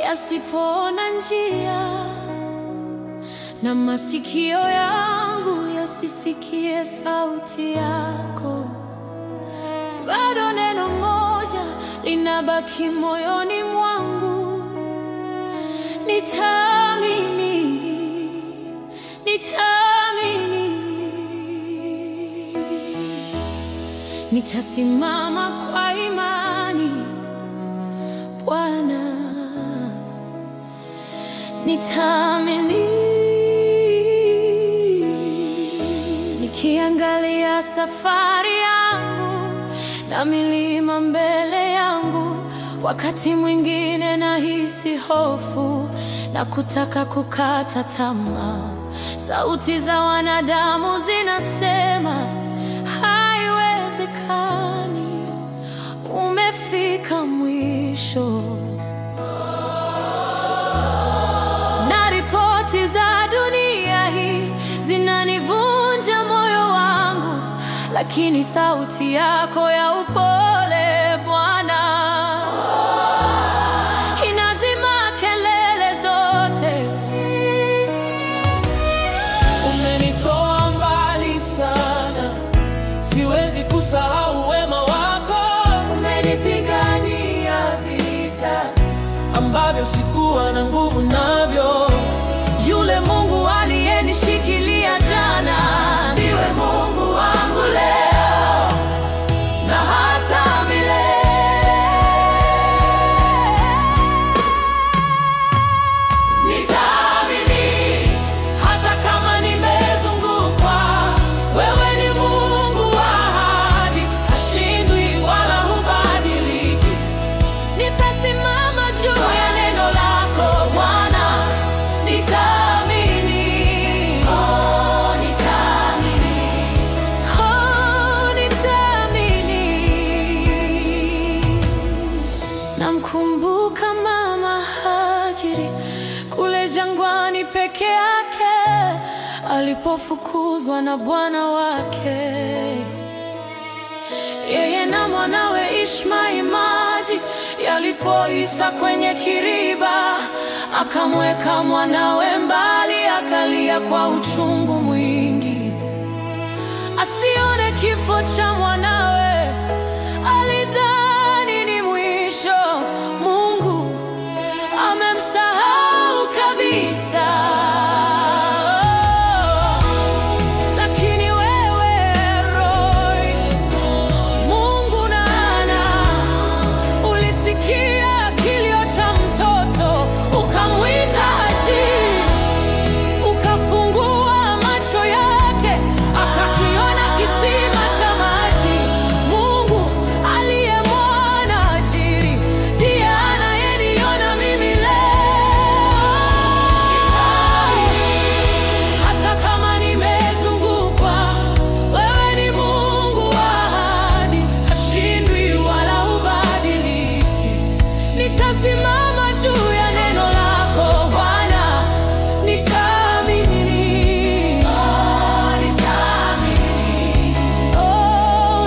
yasipoona njia na masikio yangu yasisikie sauti yako, bado neno moja linabaki moyoni mwangu, nitaamini, nitaamini, nitasimama kwa imani Bwana, nitaamini. Nikiangalia safari yangu na milima mbele yangu, wakati mwingine nahisi hofu na kutaka kukata tamaa. Sauti za wanadamu zinasema haiwezekani, umefika mwisho. Na ripoti za dunia hii zinanivunja moyo wangu, lakini sauti yako ya upole Bwana inazima kelele zote. Umenitoa mbali sana, siwezi kusahau wema wako Umenipigania vita, ambavyo sikuwa na nguvu navyo. yule Mungu aliyenishikilia jana ndiwe Mungu wangu leo na hata milele. Nitaamini hata kama nimezungukwa, wewe ni Mungu wa ahadi, hashindwi wala hubadiliki. Nitasimama juu ya neno lako Bwana, nitaamini. Oh, nitaamini. Oh, nitaamini. Namkumbuka mama Hajiri kule jangwani peke yake alipofukuzwa na bwana wake yeye na mwanawe Ishmaeli maji yalipoisa kwenye kiriba, akamweka mwanawe mbali, akalia kwa uchungu mwingi, asione kifo cha mwanawe. Alidhani ni mwisho, Mungu amemsahau kabisa. Lakini wewe Roy, Mungu nana, ulisikia kilio cha mtoto, ukamwita Haji, ukafungua macho yake, akakiona kisima cha maji. Mungu aliyemwona Hajiri ndiye anayeniona mimi leo. Hata kama nimezungukwa, wewe ni Mungu wa ahadi, hashindwi wala hubadiliki. Nitasimama juu ya neno lako Bwana, nitaamini. Oh, nitaamini. Oh,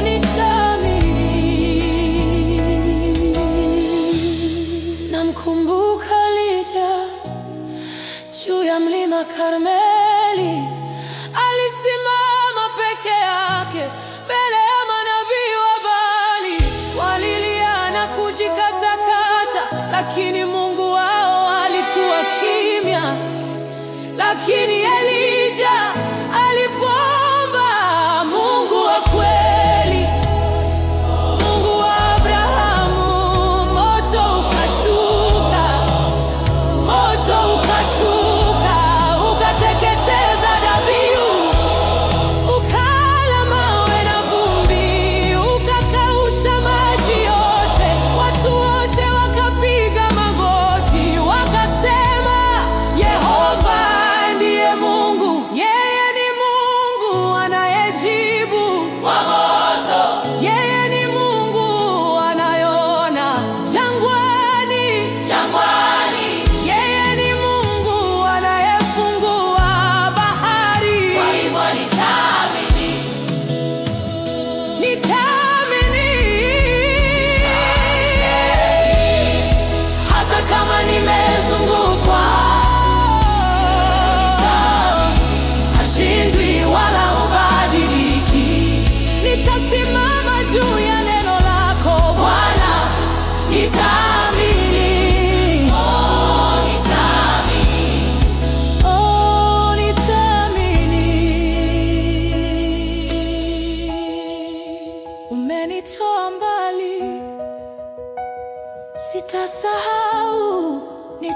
nitaamini. Namkumbuka Elija juu ya mlima Karmeli, alisimama peke yake mbele ya manabii wa Baali, walilia na kujikatakata, lakini Mungu wao alikuwa kimya. Lakini Elija alipoomba, Mungu wa kweli Mungu wa Abrahamu, moto ukashuka, moto ukashuka, ukateketeza dhabihu, ukala mawe na vumbi, ukakausha maji yote. Watu wote wakapiga magoti, wakasema, Yehova ndiye Mungu, yeye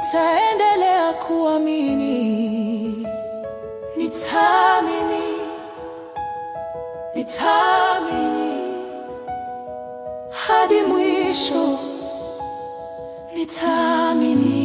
nitaendelea kuamini, nitaamini, nitaamini hadi mwisho, nitaamini.